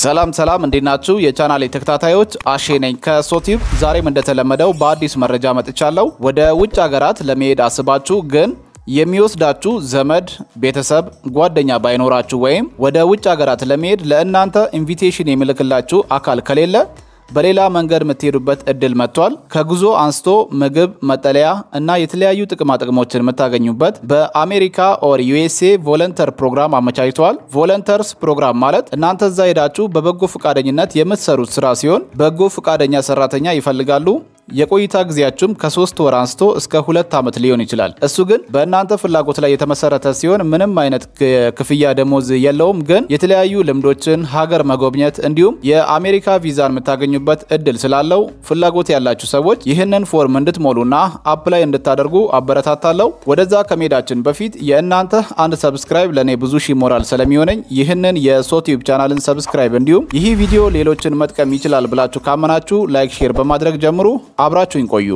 ሰላም ሰላም፣ እንዴት ናችሁ? የቻናሌ ተከታታዮች አሼ ነኝ ከሶቲቭ። ዛሬም እንደተለመደው በአዲስ መረጃ መጥቻለሁ። ወደ ውጭ ሀገራት ለመሄድ አስባችሁ ግን የሚወስዳችሁ ዘመድ፣ ቤተሰብ፣ ጓደኛ ባይኖራችሁ ወይም ወደ ውጭ ሀገራት ለመሄድ ለእናንተ ኢንቪቴሽን የሚልክላችሁ አካል ከሌለ በሌላ መንገድ የምትሄዱበት እድል መጥቷል። ከጉዞ አንስቶ ምግብ፣ መጠለያ እና የተለያዩ ጥቅማ ጥቅሞችን የምታገኙበት በአሜሪካ ኦር ዩኤስኤ ቮለንተር ፕሮግራም አመቻችተዋል። ቮለንተርስ ፕሮግራም ማለት እናንተ እዛ ሄዳችሁ በበጎ ፈቃደኝነት የምትሰሩት ስራ ሲሆን በጎ ፈቃደኛ ሰራተኛ ይፈልጋሉ። የቆይታ ጊዜያችሁም ከሶስት ወር አንስቶ እስከ ሁለት ዓመት ሊሆን ይችላል። እሱ ግን በእናንተ ፍላጎት ላይ የተመሰረተ ሲሆን ምንም አይነት ክፍያ ደሞዝ የለውም። ግን የተለያዩ ልምዶችን ሀገር መጎብኘት እንዲሁም የአሜሪካ ቪዛን የምታገኙበት እድል ስላለው ፍላጎት ያላችሁ ሰዎች ይህንን ፎርም እንድትሞሉና አፕላይ እንድታደርጉ አበረታታለሁ። ወደዛ ከመሄዳችን በፊት የእናንተ አንድ ሰብስክራይብ ለእኔ ብዙ ሺ ሞራል ስለሚሆነኝ ይህንን የሶቲዩብ ቻናልን ሰብስክራይብ እንዲሁም ይህ ቪዲዮ ሌሎችን መጥቀም ይችላል ብላችሁ ካመናችሁ ላይክ፣ ሼር በማድረግ ጀምሩ። አብራችሁኝ ቆዩ።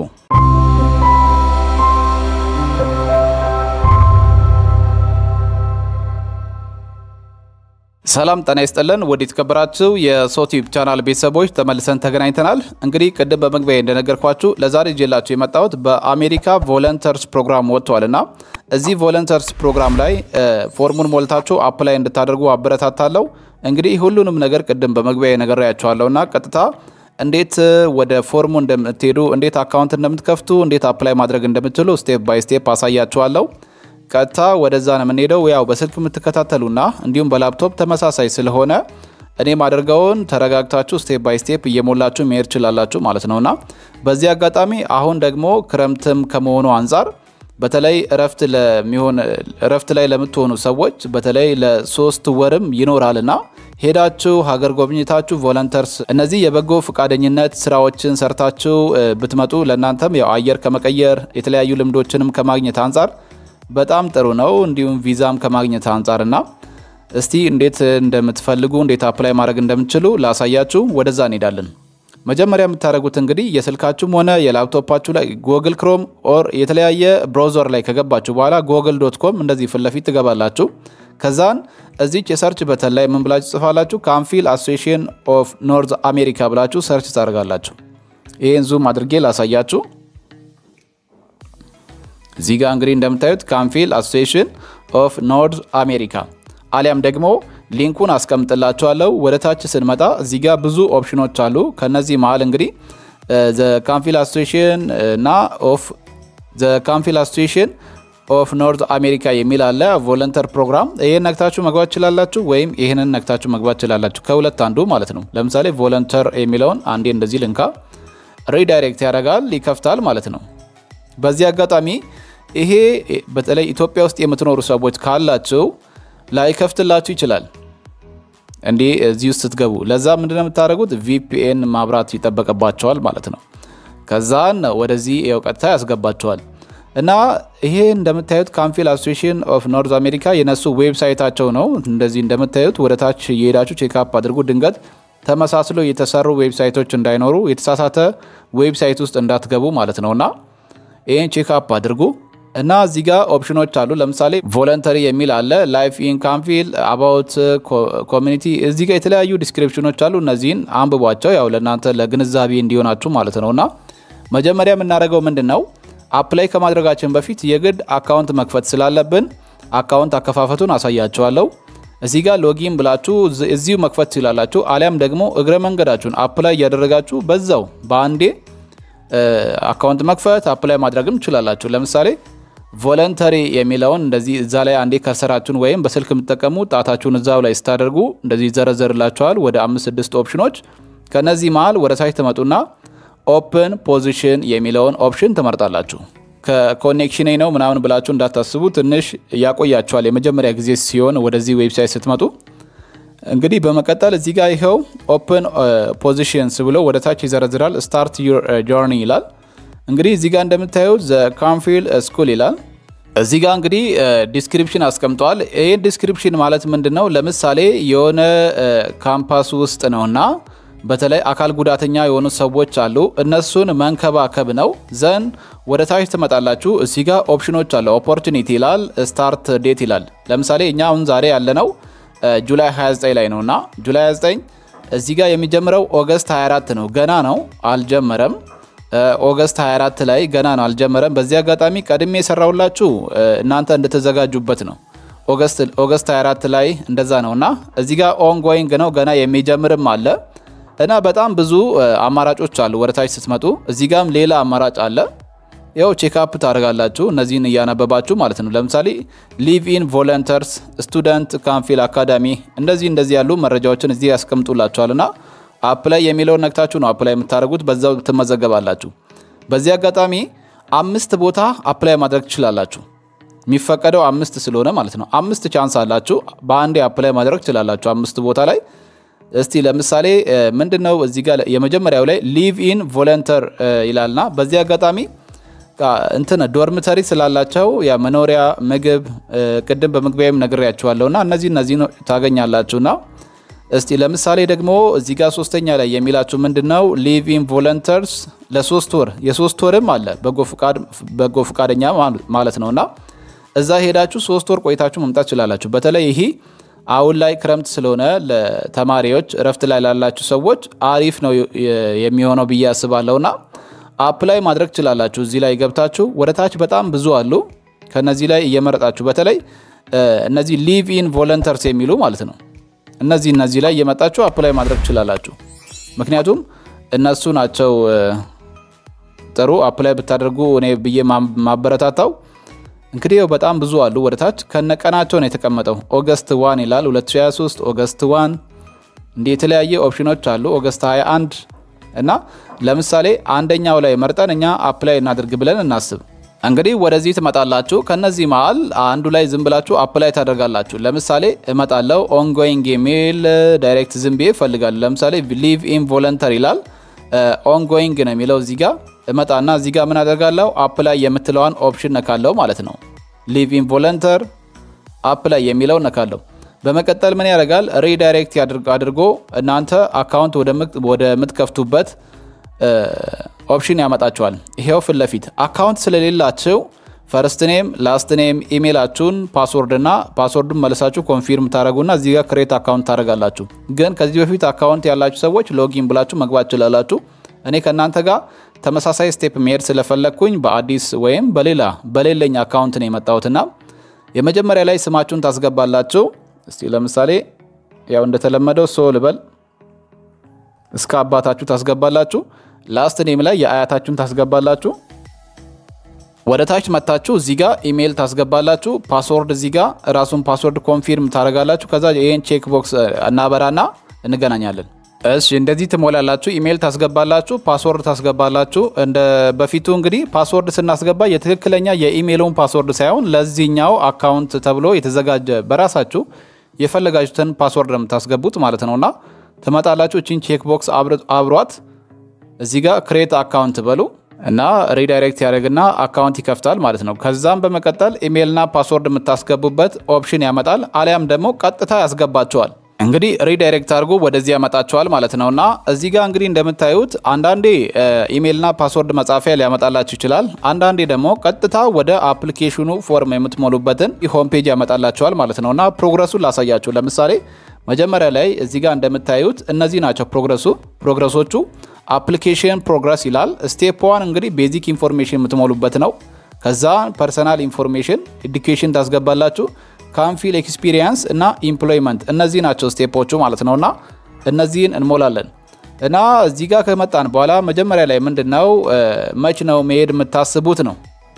ሰላም ጤና ይስጥልን። ወደ የተከበራችሁ የሶቲዩብ ቻናል ቤተሰቦች ተመልሰን ተገናኝተናል። እንግዲህ ቅድም በመግቢያ እንደነገርኳችሁ ለዛሬ ይዤላችሁ የመጣሁት በአሜሪካ ቮለንተርስ ፕሮግራም ወጥቷል እና እዚህ ቮለንተርስ ፕሮግራም ላይ ፎርሙን ሞልታችሁ አፕላይ እንድታደርጉ አበረታታለሁ። እንግዲህ ሁሉንም ነገር ቅድም በመግቢያ ነግሬያችኋለሁ እና ቀጥታ እንዴት ወደ ፎርሙ እንደምትሄዱ፣ እንዴት አካውንት እንደምትከፍቱ፣ እንዴት አፕላይ ማድረግ እንደምትችሉ ስቴፕ ባይ ስቴፕ አሳያችኋለሁ። ቀጥታ ወደዛ ነው የምንሄደው። ያው በስልክ የምትከታተሉና እንዲሁም በላፕቶፕ ተመሳሳይ ስለሆነ እኔ ማደርገውን ተረጋግታችሁ ስቴፕ ባይ ስቴፕ እየሞላችሁ መሄድ ችላላችሁ ማለት ነውና በዚህ አጋጣሚ አሁን ደግሞ ክረምትም ከመሆኑ አንጻር በተለይ እረፍት ለሚሆን እረፍት ላይ ለምትሆኑ ሰዎች በተለይ ለሶስት ወርም ይኖራልና ሄዳችሁ ሀገር ጎብኝታችሁ ቮለንተርስ እነዚህ የበጎ ፈቃደኝነት ስራዎችን ሰርታችሁ ብትመጡ ለእናንተም ያው አየር ከመቀየር የተለያዩ ልምዶችንም ከማግኘት አንጻር በጣም ጥሩ ነው። እንዲሁም ቪዛም ከማግኘት አንጻርና እስቲ እንዴት እንደምትፈልጉ እንዴት አፕላይ ማድረግ እንደምትችሉ ላሳያችሁ። ወደዛ እንሄዳለን። መጀመሪያ የምታደርጉት እንግዲህ የስልካችሁም ሆነ የላፕቶፓችሁ ላይ ጎግል ክሮም ኦር የተለያየ ብራውዘር ላይ ከገባችሁ በኋላ ጎግል ዶት ኮም እንደዚህ ፊት ለፊት ትገባላችሁ። ከዛን እዚች የሰርች በተን ላይ ምን ብላችሁ ጽፋላችሁ? ካምፊል አሶሲሽን ኦፍ ኖርዝ አሜሪካ ብላችሁ ሰርች ታደርጋላችሁ። ይህን ዙም አድርጌ ላሳያችሁ። እዚህ ጋር እንግዲህ እንደምታዩት ካምፊል አሶሲሽን ኦፍ ኖርዝ አሜሪካ አሊያም ደግሞ ሊንኩን አስቀምጥላችኋለሁ። ወደ ታች ስንመጣ እዚህ ጋር ብዙ ኦፕሽኖች አሉ። ከነዚህ መሀል እንግዲህ ዘ ካምፊል አሶሲሽን እና ኦፍ ዘ ካምፊል አሶሲሽን ኦፍ ኖርዝ አሜሪካ የሚል አለ። ቮለንተር ፕሮግራም ይህን ነክታችሁ መግባት ችላላችሁ፣ ወይም ይህንን ነክታችሁ መግባት ችላላችሁ። ከሁለት አንዱ ማለት ነው። ለምሳሌ ቮለንተር የሚለውን አንዴ እንደዚህ ልንካ፣ ሪዳይሬክት ያደርጋል፣ ይከፍታል ማለት ነው። በዚህ አጋጣሚ ይሄ በተለይ ኢትዮጵያ ውስጥ የምትኖሩ ሰዎች ካላችሁ ላይከፍትላችሁ ይችላል። እንዲህ እዚህ ውስጥ ስትገቡ ለዛ ምንድነው የምታደርጉት? ቪፒኤን ማብራት ይጠበቅባቸዋል ማለት ነው። ከዛን ወደዚህ ያው ቀጥታ ያስገባቸዋል። እና ይሄ እንደምታዩት ካምፊል አሶሲሽን ኦፍ ኖርዝ አሜሪካ የነሱ ዌብሳይታቸው ነው። እንደዚህ እንደምታዩት ወደ ታች እየሄዳችሁ ቼክአፕ አድርጉ። ድንገት ተመሳስሎ የተሰሩ ዌብሳይቶች እንዳይኖሩ የተሳሳተ ዌብሳይት ውስጥ እንዳትገቡ ማለት ነውና ይህን ቼክአፕ አድርጉ እና እዚህ ጋር ኦፕሽኖች አሉ። ለምሳሌ ቮለንተሪ የሚል አለ፣ ላይፍ ኢን ካምፊል፣ አባውት ኮሚኒቲ። እዚህ ጋር የተለያዩ ዲስክሪፕሽኖች አሉ። እነዚህን አንብቧቸው፣ ያው ለእናንተ ለግንዛቤ እንዲሆናችሁ ማለት ነው። እና መጀመሪያ የምናደርገው ምንድን ነው አፕላይ ከማድረጋችን በፊት የግድ አካውንት መክፈት ስላለብን አካውንት አከፋፈቱን አሳያችኋለሁ። እዚህ ጋር ሎጊን ብላችሁ እዚሁ መክፈት ትችላላችሁ። አሊያም ደግሞ እግረ መንገዳችሁን አፕላይ እያደረጋችሁ በዛው በአንዴ አካውንት መክፈት አፕላይ ማድረግም ትችላላችሁ። ለምሳሌ ቮለንተሪ የሚለውን እንደዚህ እዛ ላይ አንዴ ከሰራችሁን ወይም በስልክ የምትጠቀሙ ጣታችሁን እዛው ላይ ስታደርጉ እንደዚህ ይዘረዘርላችኋል ወደ አምስት ስድስት ኦፕሽኖች። ከነዚህ መሀል ወደ ታች ትመጡና ኦፕን ፖዚሽን የሚለውን ኦፕሽን ትመርጣላችሁ። ከኮኔክሽን ነው ምናምን ብላችሁ እንዳታስቡ፣ ትንሽ ያቆያችኋል የመጀመሪያ ጊዜ ሲሆን ወደዚህ ዌብሳይት ስትመጡ እንግዲህ በመቀጠል እዚህ ጋር ይኸው ኦፕን ፖዚሽንስ ብሎ ወደ ታች ይዘረዝራል። ስታርት ዩር ጆርኒ ይላል። እንግዲህ እዚህ ጋር እንደምታዩት ዘ ካምፊል ስኩል ይላል። እዚህ ጋር እንግዲህ ዲስክሪፕሽን አስቀምጠዋል። ይህ ዲስክሪፕሽን ማለት ምንድን ነው? ለምሳሌ የሆነ ካምፓስ ውስጥ ነውና በተለይ አካል ጉዳተኛ የሆኑ ሰዎች አሉ። እነሱን መንከባከብ ነው። ዘን ወደ ታች ትመጣላችሁ። እዚህ ጋር ኦፕሽኖች አለ። ኦፖርቹኒቲ ይላል። ስታርት ዴት ይላል። ለምሳሌ እኛ አሁን ዛሬ ያለነው ጁላይ 29 ላይ ነው እና ጁላይ 29 እዚህ ጋር የሚጀምረው ኦገስት 24 ነው። ገና ነው አልጀመረም። ኦገስት 24 ላይ ገና ነው አልጀመረም። በዚህ አጋጣሚ ቀድሜ የሰራውላችሁ እናንተ እንድትዘጋጁበት ነው። ኦገስት 24 ላይ እንደዛ ነው እና እዚህ ጋር ኦንጎይንግ ነው ገና የሚጀምርም አለ እና በጣም ብዙ አማራጮች አሉ። ወደታች ስትመጡ እዚህ ጋም ሌላ አማራጭ አለ። ያው ቼክአፕ ታደርጋላችሁ እነዚህን እያነበባችሁ ማለት ነው። ለምሳሌ ሊቭ ኢን ቮለንተርስ ስቱደንት ካምፊል አካዳሚ እንደዚህ እንደዚህ ያሉ መረጃዎችን እዚህ ያስቀምጡላችኋል እና አፕላይ የሚለውን ነክታችሁ ነው አፕላይ የምታደርጉት፣ በዛው ትመዘገባላችሁ። በዚህ አጋጣሚ አምስት ቦታ አፕላይ ማድረግ ትችላላችሁ። የሚፈቀደው አምስት ስለሆነ ማለት ነው። አምስት ቻንስ አላችሁ በአንዴ አፕላይ ማድረግ ትችላላችሁ አምስት ቦታ ላይ። እስቲ ለምሳሌ ምንድነው እዚህ ጋር የመጀመሪያው ላይ ሊቭ ኢን ቮለንተር ይላልና በዚህ አጋጣሚ እንትን ዶርምተሪ ስላላቸው የመኖሪያ ምግብ ቅድም በመግቢያም ነግሬያችኋለሁና እነዚህ እነዚህ ታገኛላችሁና እስቲ ለምሳሌ ደግሞ እዚህ ጋር ሶስተኛ ላይ የሚላችሁ ምንድን ነው ሊቭ ኢን ቮለንተርስ ለሶስት ወር የሶስት ወርም አለ በጎ ፈቃደኛ ማለት ነው እና እዛ ሄዳችሁ ሶስት ወር ቆይታችሁ መምጣት ትችላላችሁ። በተለይ ይሄ አሁን ላይ ክረምት ስለሆነ ለተማሪዎች እረፍት ላይ ላላችሁ ሰዎች አሪፍ ነው የሚሆነው ብዬ አስባለሁና አፕላይ ማድረግ ትችላላችሁ። እዚህ ላይ ገብታችሁ ወደ ታች በጣም ብዙ አሉ። ከነዚህ ላይ እየመረጣችሁ በተለይ እነዚህ ሊቭ ኢን ቮለንተርስ የሚሉ ማለት ነው እነዚህ እነዚህ ላይ እየመጣችሁ አፕላይ ማድረግ ትችላላችሁ። ምክንያቱም እነሱ ናቸው ጥሩ አፕላይ ብታደርጉ እኔ ብዬ ማበረታታው። እንግዲህ ያው በጣም ብዙ አሉ። ወደ ታች ከነቀናቸው ነው የተቀመጠው። ኦገስት ዋን ይላል 2023 ኦገስት ዋን እንዲህ የተለያየ ኦፕሽኖች አሉ። ኦገስት 21 እና ለምሳሌ አንደኛው ላይ መርጠን እኛ አፕላይ እናድርግ ብለን እናስብ። እንግዲህ ወደዚህ ትመጣላችሁ። ከነዚህ መሀል አንዱ ላይ ዝም ብላችሁ አፕላይ ታደርጋላችሁ። ለምሳሌ እመጣለው ኦንጎይንግ የሚል ዳይሬክት ዝም ብዬ እፈልጋለሁ። ለምሳሌ ሊቭ ኢን ቮለንተር ይላል። ኦንጎይንግ ነው የሚለው እዚህ ጋር እመጣና እዚህ ጋር ምን አደርጋለሁ? አፕላይ የምትለዋን ኦፕሽን ነካለው ማለት ነው። ሊቭ ኢን ቮለንተር አፕላይ የሚለው ነካለው። በመቀጠል ምን ያደርጋል? ሪዳይሬክት አድርጎ እናንተ አካውንት ወደምትከፍቱበት ኦፕሽን ያመጣችኋል። ይሄው ፊት ለፊት አካውንት ስለሌላችሁ ፈርስት ኔም ላስት ኔም ኢሜይላችሁን ፓስወርድ እና ፓስወርዱን መልሳችሁ ኮንፊርም ታደረጉና እዚህ ጋር ክሬት አካውንት ታደረጋላችሁ። ግን ከዚህ በፊት አካውንት ያላችሁ ሰዎች ሎጊን ብላችሁ መግባት ትችላላችሁ። እኔ ከእናንተ ጋር ተመሳሳይ ስቴፕ መሄድ ስለፈለግኩኝ በአዲስ ወይም በሌላ በሌለኝ አካውንት ነው የመጣሁትና የመጀመሪያ ላይ ስማችሁን ታስገባላችሁ። እስቲ ለምሳሌ ያው እንደተለመደው ሶ ልበል እስከ አባታችሁ ታስገባላችሁ። ላስት ኔም ላይ የአያታችሁን ታስገባላችሁ። ወደ ታች መታችሁ እዚህ ጋር ኢሜይል ታስገባላችሁ። ፓስወርድ እዚህ ጋር ራሱን ፓስወርድ ኮንፊርም ታደርጋላችሁ። ከዛ ይህን ቼክ ቦክስ እናበራና እንገናኛለን። እሺ እንደዚህ ትሞላላችሁ። ኢሜይል ታስገባላችሁ፣ ፓስወርድ ታስገባላችሁ። እንደ በፊቱ እንግዲህ ፓስወርድ ስናስገባ የትክክለኛ የኢሜይሉን ፓስወርድ ሳይሆን ለዚህኛው አካውንት ተብሎ የተዘጋጀ በራሳችሁ የፈለጋችሁትን ፓስወርድ ነው የምታስገቡት ማለት ነውና ትመጣላችሁ። እቺን ቼክ ቦክስ አብሯት እዚህ ጋር ክሬት አካውንት በሉ እና ሪዳይሬክት ያደርግና አካውንት ይከፍታል ማለት ነው። ከዛም በመቀጠል ኢሜይልና ፓስወርድ የምታስገቡበት ኦፕሽን ያመጣል፣ አሊያም ደግሞ ቀጥታ ያስገባቸዋል። እንግዲህ ሪዳይሬክት አድርጎ ወደዚህ ያመጣቸዋል ማለት ነው። እና እዚህ ጋር እንግዲህ እንደምታዩት አንዳንዴ ኢሜይልና ፓስወርድ መጻፊያ ሊያመጣላችሁ ይችላል። አንዳንዴ ደግሞ ቀጥታ ወደ አፕሊኬሽኑ ፎርም የምትሞሉበትን ሆም ፔጅ ያመጣላቸዋል ማለት ነው። እና ፕሮግረሱን ላሳያችሁ። ለምሳሌ መጀመሪያ ላይ እዚህ ጋር እንደምታዩት እነዚህ ናቸው ፕሮግረሱ ፕሮግረሶቹ አፕሊኬሽን ፕሮግረስ ይላል። ስቴፕ ዋን እንግዲህ ቤዚክ ኢንፎርሜሽን የምትሞሉበት ነው። ከዛ ፐርሰናል ኢንፎርሜሽን ኤዱኬሽን ታስገባላችሁ። ካምፊል ኤክስፒሪየንስ እና ኢምፕሎይመንት እነዚህ ናቸው ስቴፖቹ ማለት ነው። እና እነዚህን እንሞላለን እና እዚህ ጋር ከመጣን በኋላ መጀመሪያ ላይ ምንድን ነው መች ነው መሄድ የምታስቡት ነው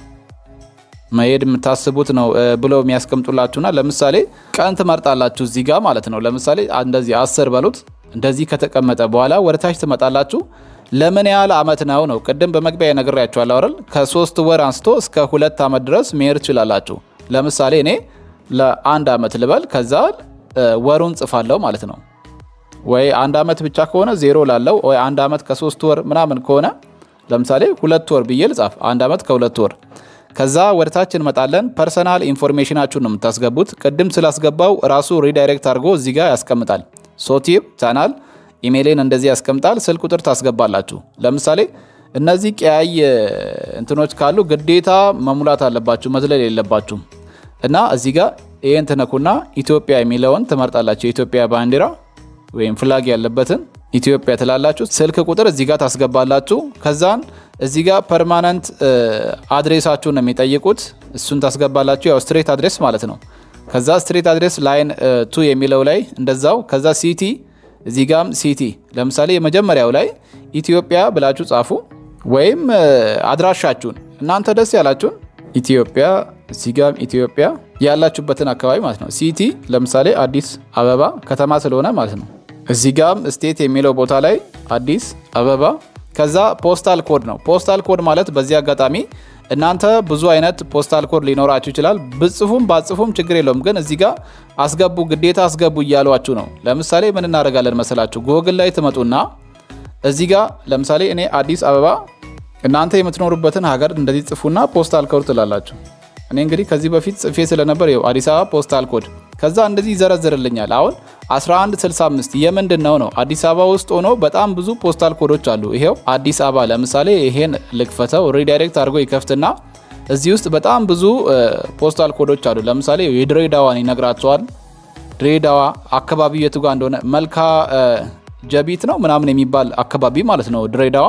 መሄድ የምታስቡት ነው ብለው የሚያስቀምጡላችሁና ለምሳሌ ቀን ትመርጣላችሁ እዚህ ጋር ማለት ነው። ለምሳሌ እንደዚህ አስር በሉት እንደዚህ ከተቀመጠ በኋላ ወደ ታች ትመጣላችሁ። ለምን ያህል አመት ነው ነው ቅድም በመግቢያ ነግሬያችኋለሁ አይደል? ከሶስት ወር አንስቶ እስከ ሁለት አመት ድረስ መሄድ ትችላላችሁ። ለምሳሌ እኔ ለአንድ አመት ልበል፣ ከዛ ወሩን ጽፋለሁ ማለት ነው። ወይ አንድ አመት ብቻ ከሆነ ዜሮ ላለው፣ ወይ አንድ አመት ከሶስት ወር ምናምን ከሆነ ለምሳሌ ሁለት ወር ብዬ ልጻፍ፣ አንድ አመት ከሁለት ወር። ከዛ ወደ ታች እንመጣለን። ፐርሰናል ኢንፎርሜሽናችሁን ነው የምታስገቡት። ቅድም ስላስገባው ራሱ ሪዳይሬክት አድርጎ እዚህ ጋር ያስቀምጣል። ሶቲብ ቻናል ኢሜይልን እንደዚህ ያስቀምጣል። ስልክ ቁጥር ታስገባላችሁ። ለምሳሌ እነዚህ ቀያይ እንትኖች ካሉ ግዴታ መሙላት አለባችሁ፣ መዝለል የለባችሁም። እና እዚህ ጋር ይህን ትነኩና ኢትዮጵያ የሚለውን ትመርጣላችሁ። የኢትዮጵያ ባንዲራ ወይም ፍላግ ያለበትን ኢትዮጵያ ትላላችሁ። ስልክ ቁጥር እዚህ ጋር ታስገባላችሁ። ከዛን እዚህ ጋር ፐርማነንት አድሬሳችሁን ነው የሚጠይቁት። እሱን ታስገባላችሁ። ያው ስትሬት አድሬስ ማለት ነው። ከዛ ስትሬት አድሬስ ላይን ቱ የሚለው ላይ እንደዛው። ከዛ ሲቲ እዚህ ጋም ሲቲ ለምሳሌ የመጀመሪያው ላይ ኢትዮጵያ ብላችሁ ጻፉ። ወይም አድራሻችሁን እናንተ ደስ ያላችሁን ኢትዮጵያ እዚህ ጋም ኢትዮጵያ ያላችሁበትን አካባቢ ማለት ነው። ሲቲ ለምሳሌ አዲስ አበባ ከተማ ስለሆነ ማለት ነው። እዚህ ጋም ስቴት የሚለው ቦታ ላይ አዲስ አበባ ከዛ ፖስታል ኮድ ነው። ፖስታል ኮድ ማለት በዚህ አጋጣሚ እናንተ ብዙ አይነት ፖስታል ኮድ ሊኖራችሁ ይችላል። ብጽፉም ባጽፉም ችግር የለውም። ግን እዚህ ጋር አስገቡ፣ ግዴታ አስገቡ እያሏችሁ ነው። ለምሳሌ ምን እናደርጋለን መሰላችሁ? ጎግል ላይ ትመጡና እዚህ ጋር ለምሳሌ እኔ አዲስ አበባ፣ እናንተ የምትኖሩበትን ሀገር እንደዚህ ጽፉና ፖስታል ኮድ ትላላችሁ። እኔ እንግዲህ ከዚህ በፊት ጽፌ ስለነበር ይኸው አዲስ አበባ ፖስታል ኮድ ከዛ እንደዚህ ይዘረዝርልኛል። አሁን 1165 የምንድን ነው ነው? አዲስ አበባ ውስጥ ሆኖ በጣም ብዙ ፖስታል ኮዶች አሉ። ይሄው አዲስ አበባ ለምሳሌ ይሄን ልክፈተው፣ ሪዳይሬክት አድርጎ ይከፍትና እዚህ ውስጥ በጣም ብዙ ፖስታል ኮዶች አሉ። ለምሳሌ የድሬዳዋን ይነግራቸዋል። ድሬዳዋ አካባቢው የቱ ጋር እንደሆነ መልካ ጀቢት ነው ምናምን የሚባል አካባቢ ማለት ነው። ድሬዳዋ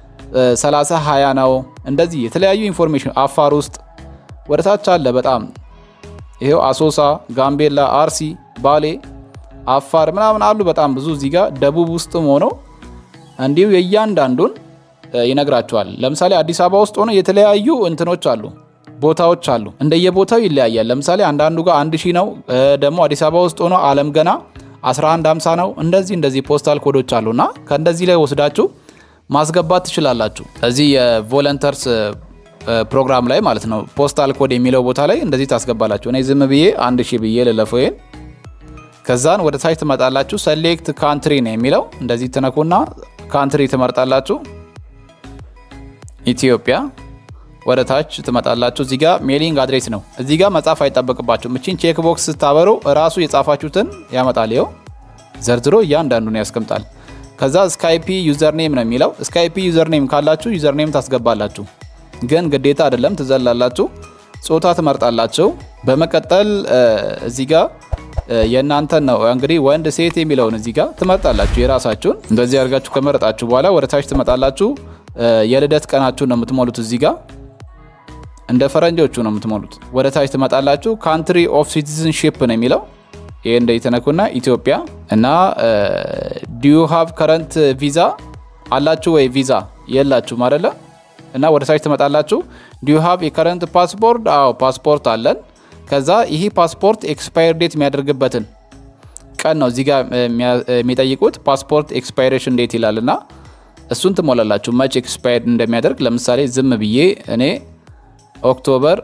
30 20 ነው። እንደዚህ የተለያዩ ኢንፎርሜሽን አፋር ውስጥ ወደ ታች አለ በጣም ይሄው አሶሳ፣ ጋምቤላ፣ አርሲ፣ ባሌ፣ አፋር ምናምን አሉ በጣም ብዙ እዚህ ጋር ደቡብ ውስጥም ሆነው እንዲሁ የእያንዳንዱን ይነግራቸዋል። ለምሳሌ አዲስ አበባ ውስጥ ሆነው የተለያዩ እንትኖች አሉ ቦታዎች አሉ። እንደየቦታው ይለያያል። ለምሳሌ አንዳንዱ ጋር አንድ ሺህ ነው። ደግሞ አዲስ አበባ ውስጥ ሆኖ አለም ገና 1150 ነው። እንደዚህ እንደዚህ ፖስታል ኮዶች አሉና ከእንደዚህ ላይ ወስዳችሁ ማስገባት ትችላላችሁ። እዚህ የቮለንተርስ ፕሮግራም ላይ ማለት ነው። ፖስታል ኮድ የሚለው ቦታ ላይ እንደዚህ ታስገባላችሁ። እኔ ዝም ብዬ አንድ ሺህ ብዬ ልለፈው ይሄን። ከዛን ወደ ታች ትመጣላችሁ። ሰሌክት ካንትሪ ነው የሚለው እንደዚህ ትነኩና ካንትሪ ትመርጣላችሁ። ኢትዮጵያ ወደ ታች ትመጣላችሁ። እዚህ ጋር ሜሊንግ አድሬስ ነው። እዚህ ጋር መጻፍ አይጠበቅባችሁም። እቺን ቼክ ቦክስ ስታበሩ እራሱ የጻፋችሁትን ያመጣል። ይኸው ዘርዝሮ እያንዳንዱን ያስቀምጣል። ከዛ ስካይፒ ዩዘርኔም ነው የሚለው። ስካይፒ ዩዘርኔም ካላችሁ ዩዘርኔም ታስገባላችሁ ግን ግዴታ አይደለም፣ ትዘላላችሁ። ጾታ ትመርጣላችሁ። በመቀጠል እዚህ ጋር የእናንተን ነው እንግዲህ ወንድ ሴት የሚለውን እዚህ ጋር ትመርጣላችሁ የራሳችሁን። እንደዚህ አድርጋችሁ ከመረጣችሁ በኋላ ወደ ታች ትመጣላችሁ። የልደት ቀናችሁን ነው የምትሞሉት። እዚህ ጋር እንደ ፈረንጆቹ ነው የምትሞሉት። ወደ ታች ትመጣላችሁ። ካንትሪ ኦፍ ሲቲዝንሺፕ ነው የሚለው ይህ እንደ የተነኩና ኢትዮጵያ እና ዲዩ ሃቭ ከረንት ቪዛ አላችሁ ወይ? ቪዛ የላችሁም አይደለ? እና ወደ ታች ትመጣላችሁ። ዲዩ ሃቭ የከረንት ፓስፖርት? አዎ ፓስፖርት አለን። ከዛ ይህ ፓስፖርት ኤክስፓየር ዴት የሚያደርግበትን ቀን ነው እዚህ ጋር የሚጠይቁት። ፓስፖርት ኤክስፓይሬሽን ዴት ይላል እና እሱን ትሞላላችሁ መች ኤክስፓየር እንደሚያደርግ። ለምሳሌ ዝም ብዬ እኔ ኦክቶበር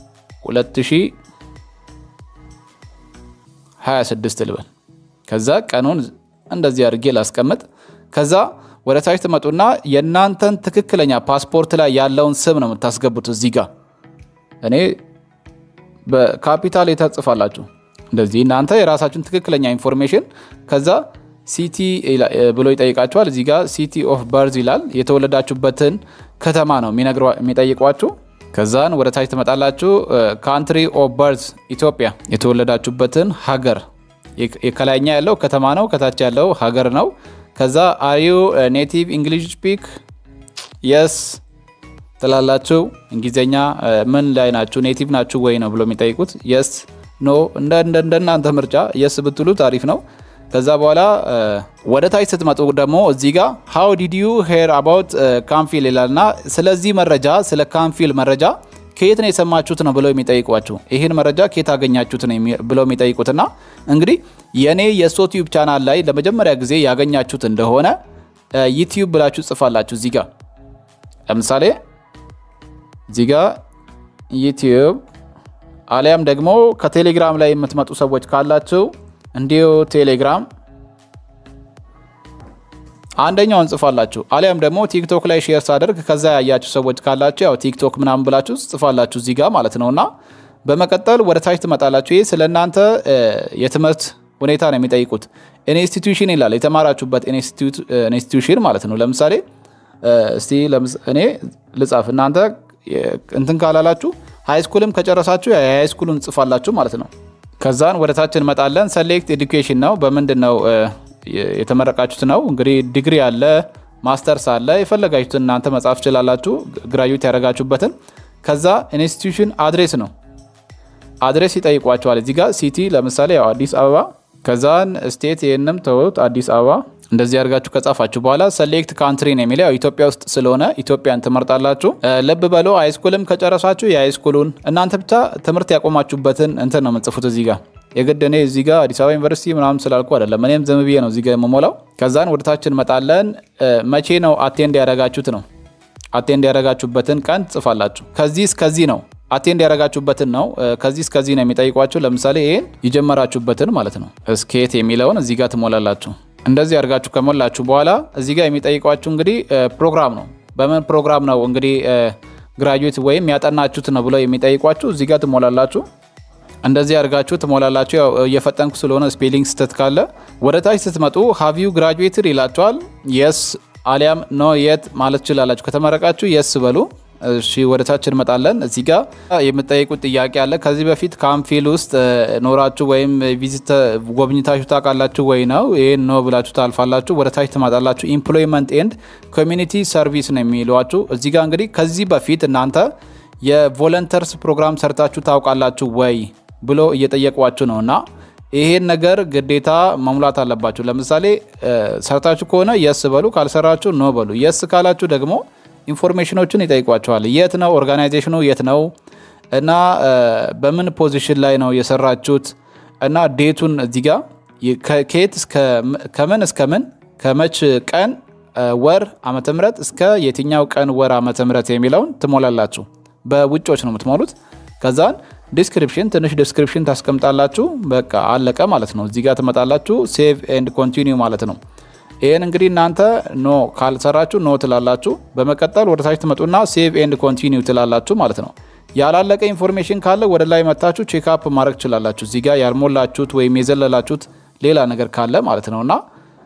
2026 ልበል። ከዛ ቀኑን እንደዚህ አድርጌ ላስቀምጥ። ከዛ ወደ ታች ትመጡና የእናንተን ትክክለኛ ፓስፖርት ላይ ያለውን ስም ነው የምታስገቡት። እዚህ ጋር እኔ በካፒታል የተጽፋላችሁ እንደዚህ እናንተ የራሳችሁን ትክክለኛ ኢንፎርሜሽን ከዛ ሲቲ ብሎ ይጠይቃችኋል። እዚህ ጋር ሲቲ ኦፍ በርዝ ይላል። የተወለዳችሁበትን ከተማ ነው የሚጠይቋችሁ። ከዛን ወደ ታች ትመጣላችሁ። ካንትሪ ኦፍ በርዝ ኢትዮጵያ፣ የተወለዳችሁበትን ሀገር ከላይኛ ያለው ከተማ ነው፣ ከታች ያለው ሀገር ነው። ከዛ አሪዩ ኔቲቭ እንግሊሽ ስፒክ የስ ትላላችሁ። እንግሊዝኛ ምን ላይ ናችሁ? ኔቲቭ ናችሁ ወይ ነው ብሎ የሚጠይቁት። የስ ኖ፣ እንደናንተ ምርጫ የስ ብትሉት አሪፍ ነው። ከዛ በኋላ ወደ ታች ስትመጡ ደግሞ እዚህ ጋር ሃው ዲድ ዩ ሄር አባውት ካምፊል ይላልና ስለዚህ መረጃ ስለ ካምፊል መረጃ ከየት ነው የሰማችሁት ነው ብለው የሚጠይቋችሁ። ይህን መረጃ ከየት አገኛችሁት ነው ብለው የሚጠይቁትና እንግዲህ የእኔ የሶቲዩብ ቻናል ላይ ለመጀመሪያ ጊዜ ያገኛችሁት እንደሆነ ዩቲዩብ ብላችሁ ጽፋላችሁ። እዚህ ጋር ለምሳሌ እዚህ ጋር ዩቲዩብ አሊያም ደግሞ ከቴሌግራም ላይ የምትመጡ ሰዎች ካላችሁ እንዲሁ ቴሌግራም አንደኛውን ጽፋላችሁ። አሊያም ደግሞ ቲክቶክ ላይ ሼር ሳደርግ ከዛ ያያችሁ ሰዎች ካላችሁ ያው ቲክቶክ ምናምን ብላችሁ ጽፋላችሁ እዚህ ጋር ማለት ነው። እና በመቀጠል ወደ ታች ትመጣላችሁ። ይህ ስለ እናንተ የትምህርት ሁኔታ ነው የሚጠይቁት። ኢንስቲትዩሽን ይላል የተማራችሁበት ኢንስቲትዩሽን ማለት ነው። ለምሳሌ እስቲ እኔ ልጻፍ፣ እናንተ እንትን ካላላችሁ ሃይስኩልም ከጨረሳችሁ የሃይስኩሉን ጽፋላችሁ ማለት ነው። ከዛን ወደ ታች እንመጣለን። ሰሌክት ኤዱኬሽን ነው። በምንድን ነው የተመረቃችሁት ነው። እንግዲህ ዲግሪ አለ፣ ማስተርስ አለ። የፈለጋችሁትን እናንተ መጻፍ ትችላላችሁ፣ ግራጁዌት ያደረጋችሁበትን። ከዛ ኢንስቲትዩሽን አድሬስ ነው አድሬስ ይጠይቋቸዋል። እዚህ ጋር ሲቲ ለምሳሌ ያው አዲስ አበባ፣ ከዛን ስቴት ይህንም ተውት አዲስ አበባ። እንደዚህ አድርጋችሁ ከጻፋችሁ በኋላ ሰሌክት ካንትሪ ነው የሚለው ያው ኢትዮጵያ ውስጥ ስለሆነ ኢትዮጵያን ትመርጣላችሁ። ልብ በሎ ሃይስኩልም ከጨረሳችሁ የሃይስኩሉን እናንተ ብቻ ትምህርት ያቆማችሁበትን እንትን ነው የምጽፉት እዚህ ጋር የግድ እኔ እዚህ ጋር አዲስ አበባ ዩኒቨርሲቲ ምናምን ስላልኩ አይደለም። እኔም ዝም ብዬ ነው እዚህ ጋር የምሞላው። ከዛን ወደታች እንመጣለን። መቼ ነው አቴንድ ያደረጋችሁት ነው አቴንድ ያደረጋችሁበትን ቀን ጽፋላችሁ። ከዚህ እስከዚህ ነው አቴንድ ያደረጋችሁበትን ነው። ከዚህ እስከዚህ ነው የሚጠይቋችሁ። ለምሳሌ ይህን የጀመራችሁበትን ማለት ነው። እስኬት የሚለውን እዚህ ጋር ትሞላላችሁ። እንደዚህ አድርጋችሁ ከሞላችሁ በኋላ እዚህ ጋር የሚጠይቋችሁ እንግዲህ ፕሮግራም ነው። በምን ፕሮግራም ነው እንግዲህ ግራጁዌት ወይም ያጠናችሁት ነው ብለው የሚጠይቋችሁ እዚህ ጋር ትሞላላችሁ። እንደዚህ አድርጋችሁ ትሞላላችሁ። ያው እየፈጠንኩ ስለሆነ ስፔሊንግ ስህተት ካለ ወደ ታች ስትመጡ ሃቪዩ ግራጁዌትድ ይላችኋል። የስ አሊያም ኖ የት ማለት ትችላላችሁ። ከተመረቃችሁ የስ በሉ። እሺ ወደ ታች እንመጣለን። እዚህ ጋር የምጠይቁት ጥያቄ አለ። ከዚህ በፊት ካምፊል ውስጥ ኖራችሁ ወይም ቪዚት ጎብኝታችሁ ታውቃላችሁ ወይ ነው። ይህን ኖ ብላችሁ ታልፋላችሁ። ወደ ታች ትመጣላችሁ። ኢምፕሎይመንት ኤንድ ኮሚኒቲ ሰርቪስ ነው የሚሏችሁ። እዚህ ጋር እንግዲህ ከዚህ በፊት እናንተ የቮለንተርስ ፕሮግራም ሰርታችሁ ታውቃላችሁ ወይ ብሎ እየጠየቋችሁ ነው እና ይሄን ነገር ግዴታ መሙላት አለባችሁ። ለምሳሌ ሰርታችሁ ከሆነ የስ በሉ፣ ካልሰራችሁ ኖ በሉ። የስ ካላችሁ ደግሞ ኢንፎርሜሽኖችን ይጠይቋቸዋል። የት ነው ኦርጋናይዜሽኑ የት ነው እና በምን ፖዚሽን ላይ ነው የሰራችሁት እና ዴቱን እዚህ ጋር ከየት ከምን እስከ ምን ከመች ቀን ወር ዓመተ ምህረት እስከ የትኛው ቀን ወር ዓመተ ምህረት የሚለውን ትሞላላችሁ። በውጮች ነው የምትሞሉት። ከዛን ዲስክሪፕሽን ትንሽ ዲስክሪፕሽን ታስቀምጣላችሁ። በቃ አለቀ ማለት ነው። እዚህ ጋር ትመጣላችሁ። ሴቭ ኤንድ ኮንቲኒው ማለት ነው። ይህን እንግዲህ እናንተ ኖ ካልሰራችሁ ኖ ትላላችሁ። በመቀጠል ወደ ታች ትመጡና ሴቭ ኤንድ ኮንቲኒው ትላላችሁ ማለት ነው። ያላለቀ ኢንፎርሜሽን ካለ ወደ ላይ መታችሁ ቼክአፕ ማድረግ ትችላላችሁ። እዚህ ጋር ያልሞላችሁት ወይም የዘለላችሁት ሌላ ነገር ካለ ማለት ነው እና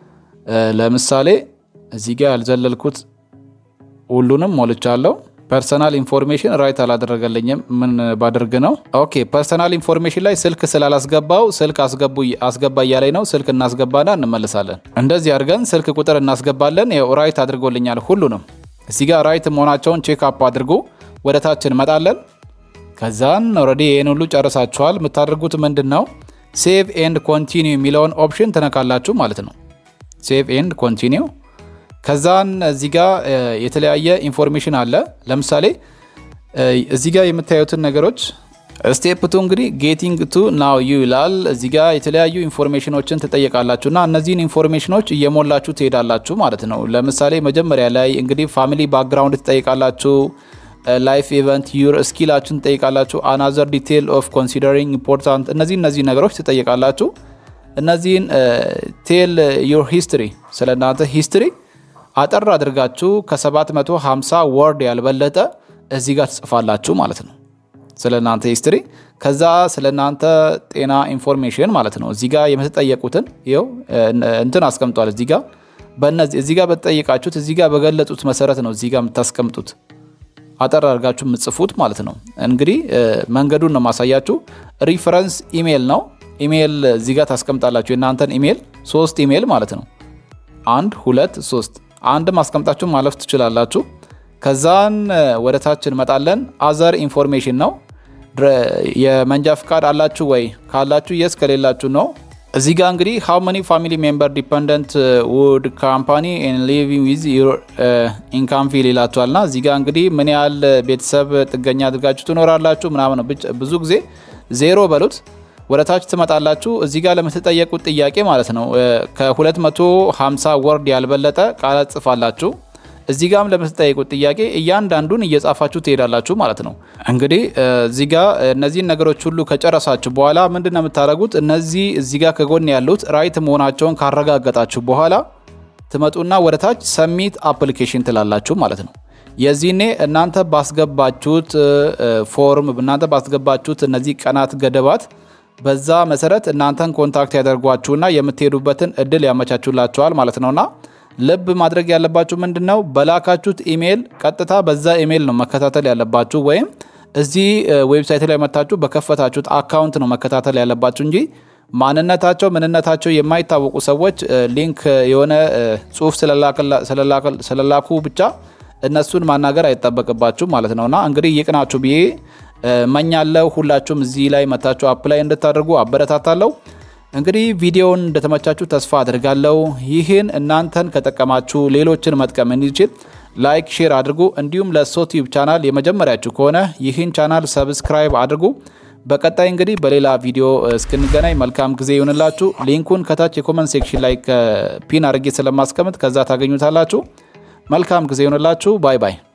ለምሳሌ እዚህ ጋር ያልዘለልኩት ሁሉንም ሞልቻለሁ። ፐርሰናል ኢንፎርሜሽን ራይት አላደረገልኝም። ምን ባደርግ ነው? ኦኬ ፐርሰናል ኢንፎርሜሽን ላይ ስልክ ስላላስገባው ስልክ አስገባ እያለኝ ነው። ስልክ እናስገባና እንመልሳለን። እንደዚህ አድርገን ስልክ ቁጥር እናስገባለን። ያው ራይት አድርጎልኛል ሁሉንም። እዚህ ጋር ራይት መሆናቸውን ቼክ አፕ አድርጎ ወደ ታች እንመጣለን። ከዛን ኦልሬዲ ይህን ሁሉ ጨርሳችኋል። የምታደርጉት ምንድን ነው? ሴቭ ኤንድ ኮንቲኒው የሚለውን ኦፕሽን ትነካላችሁ ማለት ነው። ሴቭ ኤንድ ኮንቲኒው ከዛን እዚህ ጋር የተለያየ ኢንፎርሜሽን አለ። ለምሳሌ እዚህ ጋር የምታዩትን ነገሮች ስቴፕ ቱ እንግዲህ ጌቲንግ ቱ ናው ዩ ይላል። እዚህ ጋር የተለያዩ ኢንፎርሜሽኖችን ትጠየቃላችሁ እና እነዚህን ኢንፎርሜሽኖች እየሞላችሁ ትሄዳላችሁ ማለት ነው። ለምሳሌ መጀመሪያ ላይ እንግዲህ ፋሚሊ ባክግራውንድ ትጠይቃላችሁ። ላይፍ ኢቨንት ዩር ስኪላችሁን ትጠይቃላችሁ። አናዘር ዲቴል ኦፍ ኮንሲደሪንግ ኢምፖርታንት እነዚህ እነዚህ ነገሮች ትጠይቃላችሁ። እነዚህን ቴል ዩር ሂስትሪ ስለ እናንተ ሂስትሪ አጠር አድርጋችሁ ከ750 ወርድ ያልበለጠ እዚህ ጋር ትጽፋላችሁ ማለት ነው፣ ስለ እናንተ ሂስትሪ። ከዛ ስለ እናንተ ጤና ኢንፎርሜሽን ማለት ነው። እዚህ ጋር የምትጠየቁትን ይኸው እንትን አስቀምጧል። እዚህ ጋር በእነዚህ እዚህ ጋር በተጠየቃችሁት እዚህ ጋር በገለጹት መሰረት ነው እዚህ ጋር የምታስቀምጡት አጠር አድርጋችሁ የምትጽፉት ማለት ነው። እንግዲህ መንገዱን ነው ማሳያችሁ። ሪፈረንስ ኢሜይል ነው። ኢሜይል እዚህ ጋር ታስቀምጣላችሁ። የእናንተን ኢሜይል ሶስት ኢሜይል ማለት ነው። አንድ ሁለት ሶስት አንድ ማስቀምጣችሁ ማለፍ ትችላላችሁ። ከዛን ወደ ታች እንመጣለን። አዘር ኢንፎርሜሽን ነው። የመንጃ ፍቃድ አላችሁ ወይ? ካላችሁ የስ፣ ከሌላችሁ ነው። እዚህ ጋር እንግዲህ ሃው መኒ ፋሚሊ ሜምበር ዲፐንደንት ውድ ካምፓኒ ሊቪንግ ዊዝ ኢንካም ፊል ይላችኋል። ና እዚህ ጋር እንግዲህ ምን ያህል ቤተሰብ ጥገኛ አድርጋችሁ ትኖራላችሁ ምናምን ነው። ብዙ ጊዜ ዜሮ በሉት። ወደ ታች ትመጣላችሁ። እዚህ ጋር ለምትጠየቁት ጥያቄ ማለት ነው ከ250 ወርድ ያልበለጠ ቃላት ጽፋላችሁ። እዚህ ጋም ለምትጠየቁት ጥያቄ እያንዳንዱን እየጻፋችሁ ትሄዳላችሁ ማለት ነው። እንግዲህ እዚህ ጋር እነዚህን ነገሮች ሁሉ ከጨረሳችሁ በኋላ ምንድን ነው የምታደርጉት? እነዚህ እዚህ ጋር ከጎን ያሉት ራይት መሆናቸውን ካረጋገጣችሁ በኋላ ትመጡና ወደ ታች ሰሚት አፕሊኬሽን ትላላችሁ ማለት ነው። የዚህኔ እናንተ ባስገባችሁት ፎርም እናንተ ባስገባችሁት እነዚህ ቀናት ገደባት በዛ መሰረት እናንተን ኮንታክት ያደርጓችሁና የምትሄዱበትን እድል ያመቻቹላችኋል ማለት ነውና ልብ ማድረግ ያለባችሁ ምንድን ነው፣ በላካችሁት ኢሜይል ቀጥታ በዛ ኢሜይል ነው መከታተል ያለባችሁ። ወይም እዚህ ዌብሳይት ላይ መታችሁ በከፈታችሁት አካውንት ነው መከታተል ያለባችሁ እንጂ ማንነታቸው ምንነታቸው የማይታወቁ ሰዎች ሊንክ የሆነ ጽሁፍ ስለላኩ ብቻ እነሱን ማናገር አይጠበቅባችሁ ማለት ነውና እንግዲህ ይቅናችሁ ብዬ መኛለው። ሁላችሁም እዚህ ላይ መታችሁ አፕላይ እንድታደርጉ አበረታታለሁ። እንግዲህ ቪዲዮውን እንደተመቻችሁ ተስፋ አድርጋለሁ። ይህን እናንተን ከጠቀማችሁ ሌሎችን መጥቀም እንዲችል ላይክ፣ ሼር አድርጉ። እንዲሁም ለሶቲዩብ ቻናል የመጀመሪያችሁ ከሆነ ይህን ቻናል ሰብስክራይብ አድርጉ። በቀጣይ እንግዲህ በሌላ ቪዲዮ እስክንገናኝ መልካም ጊዜ ይሆንላችሁ። ሊንኩን ከታች የኮመንት ሴክሽን ላይ ፒን አድርጌ ስለማስቀምጥ ከዛ ታገኙታላችሁ። መልካም ጊዜ ይሆንላችሁ። ባይ ባይ።